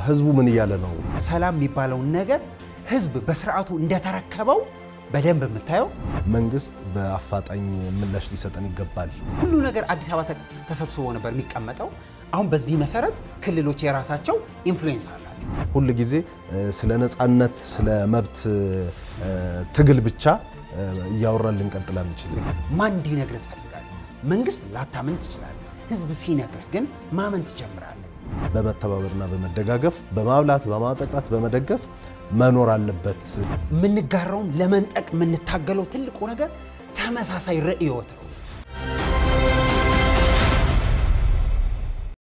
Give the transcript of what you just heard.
ህዝቡ ምን እያለ ነው? ሰላም የሚባለውን ነገር ህዝብ በስርዓቱ እንደተረከበው በደንብ የምታየው መንግስት በአፋጣኝ ምላሽ ሊሰጠን ይገባል። ሁሉ ነገር አዲስ አበባ ተ- ተሰብስቦ ነበር የሚቀመጠው። አሁን በዚህ መሰረት ክልሎች የራሳቸው ኢንፍሉዌንስ አላቸው። ሁል ጊዜ እ፣ ስለ ነፃነት፣ ስለ መብት እ፣ ትግል ብቻ እ፣ እያወራን ልንቀጥል አንችልም። ማን እንዲነግርህ ትፈልጋለህ? መንግስት ላታምን ትችላለህ። ህዝብ ሲነግርህ ግን ማመን ትጀምራለህ። በመተባበርና በመደጋገፍ በማብላት በማጠጣት በመደገፍ መኖር አለበት። የምንጋራውን ለመንጠቅ የምንታገለው ትልቁ ነገር ተመሳሳይ ርዕዮት ነው።